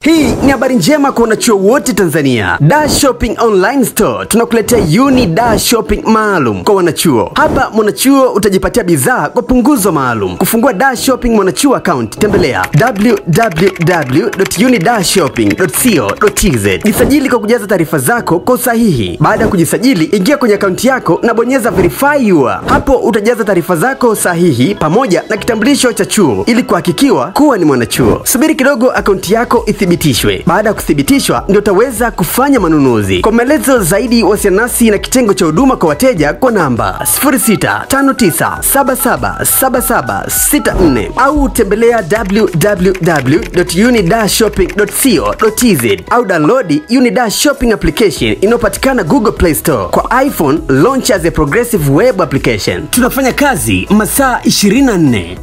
Hii ni habari njema kwa wanachuo wote Tanzania. Da Shopping Online Store tunakuletea Uni Da Shopping maalum kwa wanachuo. Hapa mwanachuo utajipatia bidhaa kwa punguzo maalum. Kufungua Da Shopping mwanachuo account, tembelea www.unidashopping.co.tz. Jisajili kwa kujaza taarifa zako kwa usahihi. Baada ya kujisajili, ingia kwenye akaunti yako na bonyeza verify your. Hapo utajaza taarifa zako sahihi pamoja na kitambulisho cha chuo ili kuhakikiwa kuwa ni mwanachuo. Subiri kidogo akaunti yako ithibitishwe. Baada ya kuthibitishwa, ndio utaweza kufanya manunuzi. Kwa maelezo zaidi, wasiliana nasi na kitengo cha huduma kwa wateja kwa namba 0659777764 au tembelea www.unidashopping.co.tz au download Unida Shopping application inayopatikana Google Play Store kwa iPhone. Launch as a progressive web application. Tunafanya kazi masaa 24.